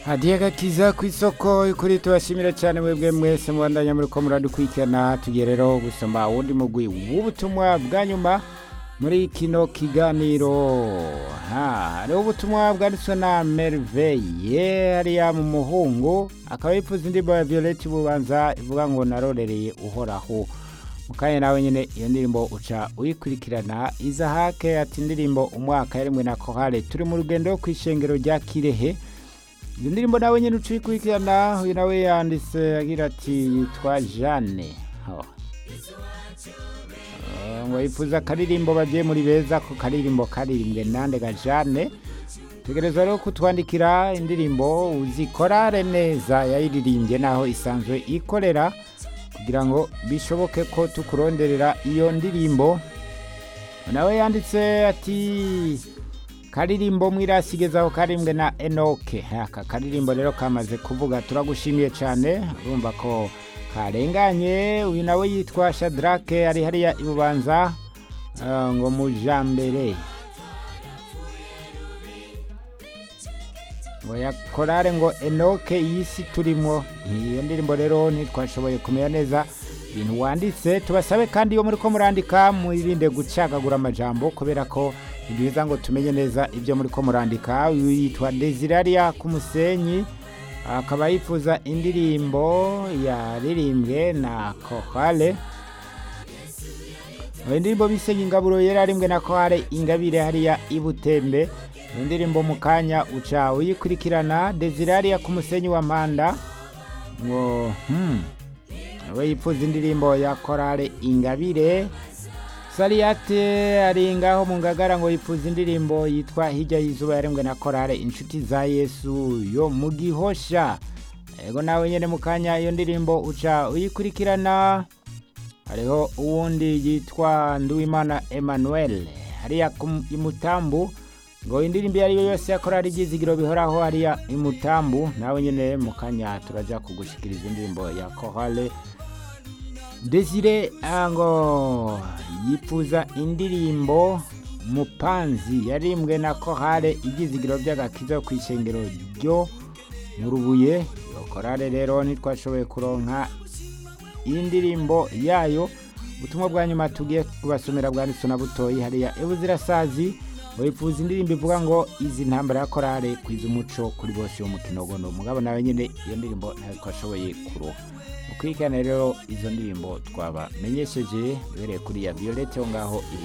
hadiye gakiza ku isoko kuri tubashimira cyane mwebwe mwese mubandanya muri ko muradukurikirana tugiye rero gusoma wundi mugwi w'ubutumwa bwa nyuma muri kino kiganiro ha hariho ubutumwa bwanditswe na merveille hariya mu muhungu akaba yifuza indirimbo ya violette bubanza ivuga ngo narorereye uhoraho mukanya nawe nyine iyo ndirimbo uca uyikurikirana izahake ati indirimbo umwaka yarimwe na kohale turi mu rugendo ku ishengero rya kirehe iyo ndirimbo nawe nyine uca uyikurikirana uyu nawe yanditse agira ati yitwa jeanne Oh. Eh, ngo yifuza akaririmbo bagiye muri beza ko karirimbo karirimbwe nande ga jeanne tegereza rero kutwandikira indirimbo uzikorare neza yayiririmbye naho isanzwe ikorera kugira ngo bishoboke ko tukuronderera iyo ndirimbo nawe yanditse ati karirimbo mwirasigezaho karimbwe na enoke aka karirimbo rero kamaze kuvuga turagushimiye cyane urumva ko karenganye uyu nawe yitwa shadrake ari hariya ibubanza ah, ngo mujambere ngo yakorare ngo enoke iyi si turimo iyo ndirimbo rero ntitwashoboye kumenya neza ibintu wanditse tubasabe kandi iyo muri ko murandika mwirinde gucagagura amajambo kubera ko ni byiza ngo tumenye neza ibyo muri ko murandika uyu yitwa desiraria ku musenyi akaba yifuza indirimbo yaririmbwe na kohale iyo ndirimbo bise ingaburo yararimbwe na kohale ingabire hariya ibutembe iyo ndirimbo mu kanya uca uyikurikirana desiraria ku musenyi wa manda ngo hmm. we yifuza indirimbo ya korale ingabire sariyate ari ngaho mu ngagara ngo yifuza indirimbo yitwa hirya y'izuba yarembwe na korale inshuti za yesu yo mu gihosha ego nawe nyine mu kanya iyo ndirimbo uca uyikurikirana hariho uwundi yitwa nduwimana emmanuel hariya ku- imutambu ngo indirimbo iyo ari yo yose ya korali ibyizigiro bihoraho hariya imutambu nawe nyine mu kanya turajya kugushikiriza indirimbo ya korale desire ngo yifuza indirimbo mupanzi yarimbwe na korale ibyizigiro by'agakiza ku ishengero ryo mu rubuye iyo korale rero ntitwashoboye kuronka iyi ndirimbo yayo ubutumwa bwa nyuma tugiye kubasomera bwanditswe na butoyi hariya ebuzirasazi wifuza indirimbo ivuga ngo izi ntambara ya korale kwiza umuco kuri bose y'umukino gono mugabo nawe nyine iyo ndirimbo ntabwo twashoboye kuroha mukurikirane rero izo ndirimbo twabamenyesheje duhereye kuri ya violette aho ngaho